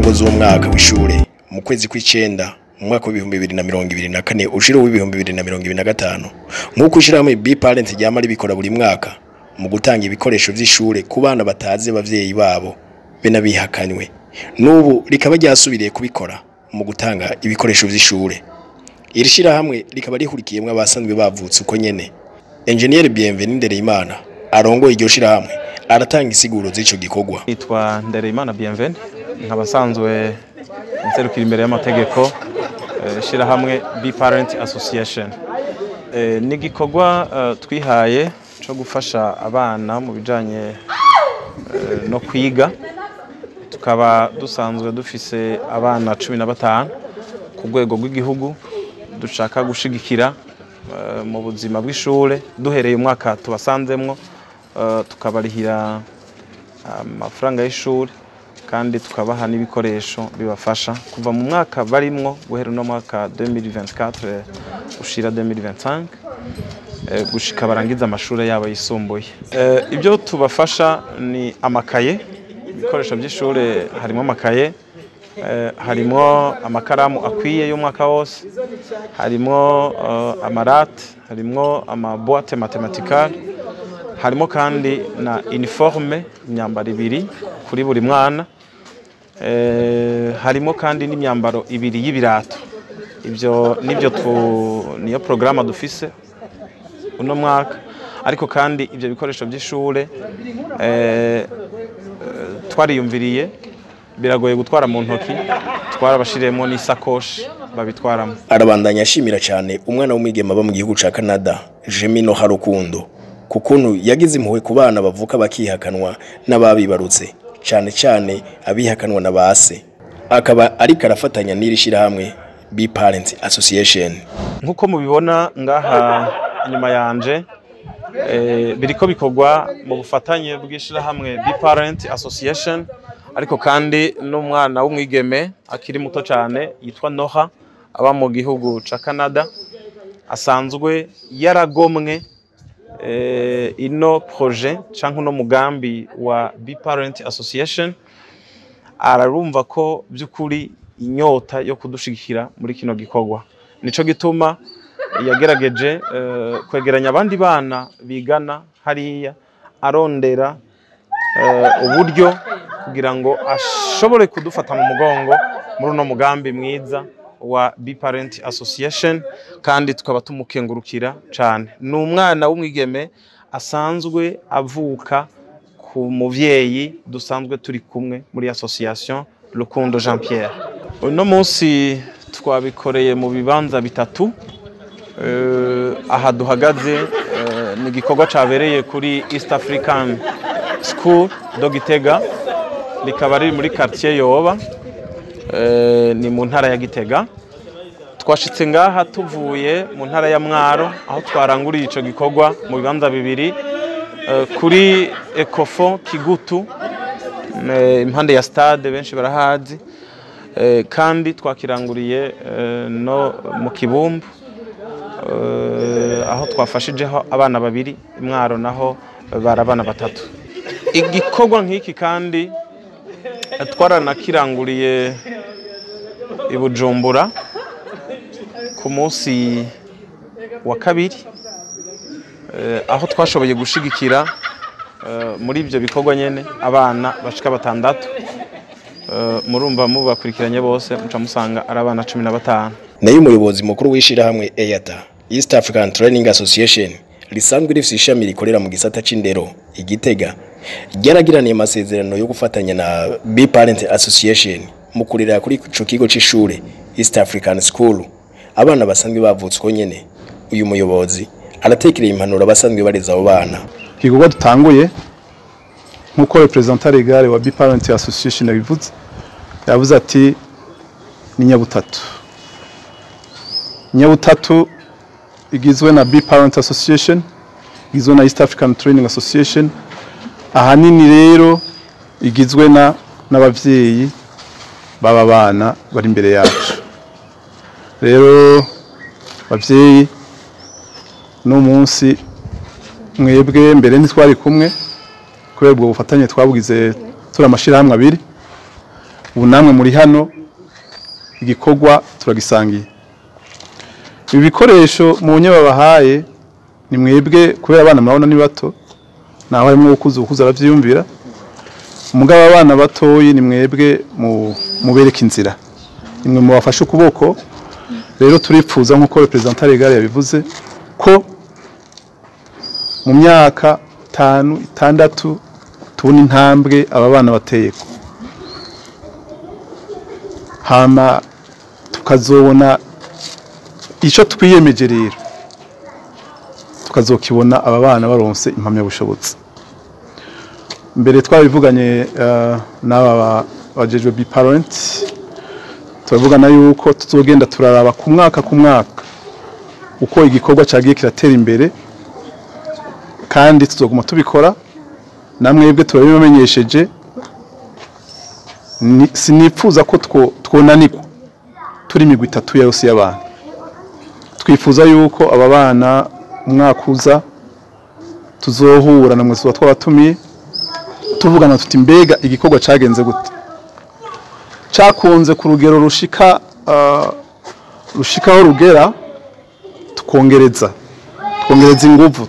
ntango z'umwaka w'ishure mu kwezi kw'icenda mu mwaka w'ibihumbi bibiri na mirongo ibiri na kane ushira w'ibihumbi bibiri na mirongo ibiri na gatanu nk'uko ishirahamwe B-Parent ryama ribikora buri mwaka mu gutanga ibikoresho vy'ishure ku bana batazi abavyeyi babo be n'abihakanywe n'ubu rikaba ryasubiriye kubikora mu gutanga ibikoresho vy'ishure iri shirahamwe rikaba rihurikiyemwo abasanzwe bavutse uko nyene Engineer Bienvenu Ndereyimana arongoye iryo shirahamwe aratanga isiguro z'ico gikorwa nitwa Ndereyimana Bienvenu nkaba nsanzwe nserukira imbere y'amategeko eh, shirahamwe B-Parent Association Eh, ni igikorwa eh, twihaye co gufasha abana mu bijanye eh, no kwiga tukaba dusanzwe dufise abana cumi na batanu ku rwego rw'igihugu dushaka gushigikira eh, mu buzima bw'ishure duhereye umwaka tubasanzemwo eh, tukabarihira amafaranga y'ishuri kandi tukabaha n'ibikoresho bibafasha kuva mu mwaka barimwo guhera uno mwaka 2024 ushira 2025 eh, gushika barangiza amashuri yabo yisumbuye Eh, ibyo tubafasha ni amakaye ibikoresho by'ishuri harimo amakaye eh, harimo amakaramu akwiye y'umwaka wose harimo eh, amarate harimo amaboite matematikale harimo kandi na uniforme imyambaro ibiri kuri buri mwana Eh, harimo kandi n'imyambaro ibiri y'ibirato ibyo nibyo tu- niyo porogaramu dufise uno mwaka ariko kandi ibyo bikoresho by'ishure eh, eh, twariyumviriye biragoye gutwara mu ntoki twarabashiriyemo n'isakoshi babitwaramo arabandanya ashimira cyane umwana w'umwigeme aba mu gihugu ca Canada Jemino Harukundo ku kuntu yagize impuhwe ku bana bavuka bakihakanwa n'ababibarutse cyane cyane abihakanwa na base akaba ariko arafatanya n'iri shirahamwe B-Parent Association nk'uko mubibona ngaha inyuma yanje eh, biriko bikorwa mu bufatanye bw'ishirahamwe B-Parent Association ariko kandi n'umwana w'umwigeme akiri muto cyane yitwa Noha aba mu gihugu ca Canada asanzwe yaragomwe eh, ino projet canke uno mugambi wa B-Parent Association ararumva ko by'ukuri inyota yo kudushigikira muri kino gikorwa nico gituma yagerageje eh, kwegeranya abandi bana bigana hariya arondera eh, uburyo kugira ngo ashobore kudufata mu mugongo muri uno mugambi mwiza wa B-Parent Association kandi tukaba tumukengurukira cyane ni umwana w'umwigeme asanzwe avuka ku muvyeyi dusanzwe turi kumwe muri association Rukundo Jean Pierre uno munsi twabikoreye mu bibanza bitatu Eh, aha duhagaze eh, ni igikorwa cyabereye kuri East African School do Gitega rikaba riri muri quartier Yoba eh, ni mu ntara ya Gitega twashitse ngaha tuvuye mu ntara ya Mwaro aho twaranguriye ico gikorwa mu bibanza bibiri eh, kuri Ecofo Kigutu eh, impande ya stade benshi barahazi eh, kandi twakiranguriye eh, no mu Kibumbu eh, aho twafashijeho abana babiri imwaro naho bari abana batatu igikorwa nk'iki kandi eh, twaranakiranguriye i Bujumbura ku munsi wa kabiri eh, aho twashoboye gushigikira eh, muri ibyo bikorwa nyene abana bashika batandatu Eh, murumva mubakurikiranye bose muca musanga ari abana cumi na batanu nayo umuyobozi mukuru w'ishirahamwe EATA East African Training Association risanzwe rifise ishami rikorera mu gisata c'indero igitega ryaragiraniye amasezerano yo gufatanya na B-Parent Association mu kurera kuri ico kigo c'ishure East African School abana basanzwe bavutse uko nyene uyu muyobozi aratekereye impanuro abasanzwe bareza abo bana igikorwa dutanguye nk'uko representant legal wa B-Parent Association yabivuze yavuze ati ni nyabutatu nyabutatu igizwe na B-Parent Association igizwe na East African Training Association ahanini rero igizwe na n'abavyeyi baba bana bari imbere yacu rero bavyeyi no munsi mwebwe mbere ntitwari kumwe kubera ubwo bufatanye twabugize turi amashirahamwe abiri ubu namwe muri hano igikorwa turagisangiye ibi bikoresho mu nye babahaye ni mwebwe kubera abana murabona ni bato naho harimo ukuze ukuze aravyiyumvira umugabo abana batoyi ni mwebwe mu mubereka inzira nimwe mu bafashe ukuboko rero turipfuza nk'uko representant legal yabivuze ko mu myaka itanu itandatu tubona intambwe aba bana bateyeko hama tukazobona icyo twiyemeje rero tukazokibona aba bana baronse impamyabushobozi mbere twabivuganye eh, n'aba bajejwe bi parent turavugana yuko tuzogenda turaraba ku mwaka ku mwaka uko igikorwa cyagiye kiratera imbere kandi tuzoguma tubikora namwebwe turabibamenyesheje Ni- sinipfuza ko two- twonanirwa turi imigwi itatu yose y'abantu twifuza yuko aba bana umwaka uza tuzohura na mwese tuba twabatumiye tuvugana tuti mbega igikorwa cyagenze gute cyakunze ku rugero rushika ah, rushikaho rugera tukongereza twongereza inguvu